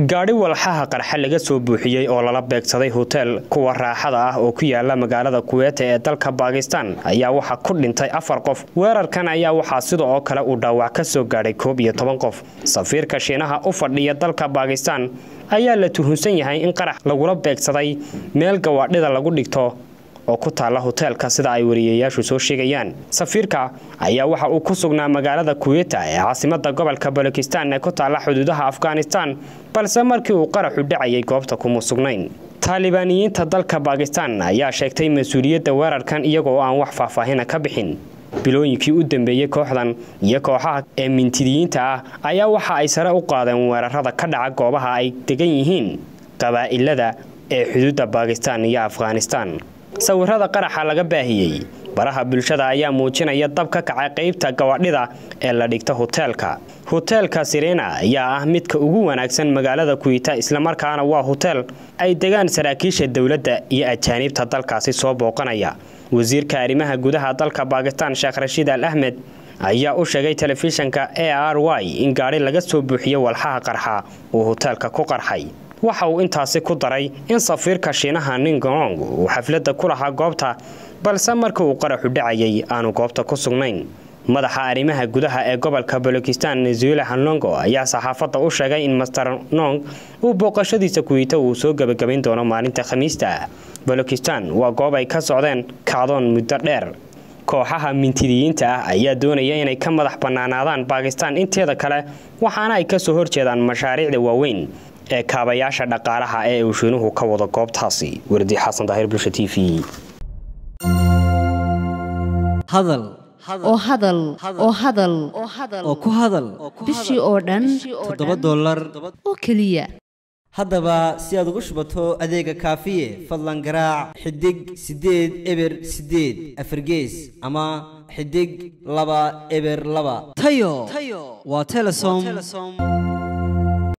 gaadhi walxaha qarxa laga soo buuxiyey oo lala beegsaday hoteel kuwa raaxada ah oo ku yaala magaalada kuweeta ee dalka baakistan ayaa waxaa ku dhintay afar qof weerarkan ayaa waxaa sida oo kale uu dhaawac ka soo gaadhay koob iyo toban qof safiirka shiinaha u fadhiya dalka baakistan ayaa la tuhunsan yahay in qarax lagula beegsaday meel gawaadhida lagu dhigto oo ku taalla hoteelka sida ay wariyeyaashu soo sheegayaan safiirka ayaa waxa uu ku sugnaa magaalada kuweta ee caasimada gobolka balokistan ee ku taalla xuduudaha afghanistan balse markii uu qaraxu dhacayay goobta kuma sugnayn taalibaaniyiinta dalka baakistan ayaa sheegtay mas-uuliyadda weerarkan iyagoo aan wax faahfaahina ka bixin bilooyinkii u dambeeyey kooxdan iyo kooxaha ee mintidiyiinta ah ayaa waxa ay sare u qaadeen weerarada ka dhaca goobaha ay degan yihiin qabaa'ilada ee xuduudda baakistan iyo afghanistan sawirada qaraxa laga baahiyey baraha bulshada ayaa muujinaya dab ka kacay qaybta gawadhida ee la dhigta hoteelka hoteelka sirena ayaa ah midka ugu wanaagsan magaalada kuwita islamarkaana waa hoteel ay degaan saraakiisha dowladda iyo ajaaniibta dalkaasi soo booqanaya wasiirka arrimaha gudaha dalka baakistan sheekh rashiid al ahmed ayaa u sheegay telefishanka a r y in gaadhi laga soo buuxiyo walxaha qarxa uu hoteelka ku qarxay waxa uu intaasi ku daray in safiirka shiinaha ningong uu xafladda ku lahaa goobta balse markii uu qaraxu dhacayay aanu goobta ku sugnayn madaxa arrimaha gudaha ee gobolka balokistan nezuela hanlongo ayaa saxaafadda u sheegay in master nong uu booqashadiisa kuwiita uu soo gebagabayn doono maalinta khamiista balokistan waa goob ay ka socdeen kacdoon muddo dheer kooxaha mintidiyiinta ah ayaa doonaya inay ka madax bannaanaadaan baakistan inteeda kale waxaana ay kasoo horjeedaan mashaariicda waaweyn ee kaabayaasha dhaqaalaha ee uu shiinuhu ka wado goobtaasi wardi xasan daahir bulsha t v hadal oo hadal oo hadal oo ku hadal bishii oo dhan toddoba dollar oo keliya haddaba si aad ugu shubato adeega kaafiye fadlan garaac xidig siddeed eber siddeed afargees ama xidig laba eber laba tayo waa telesom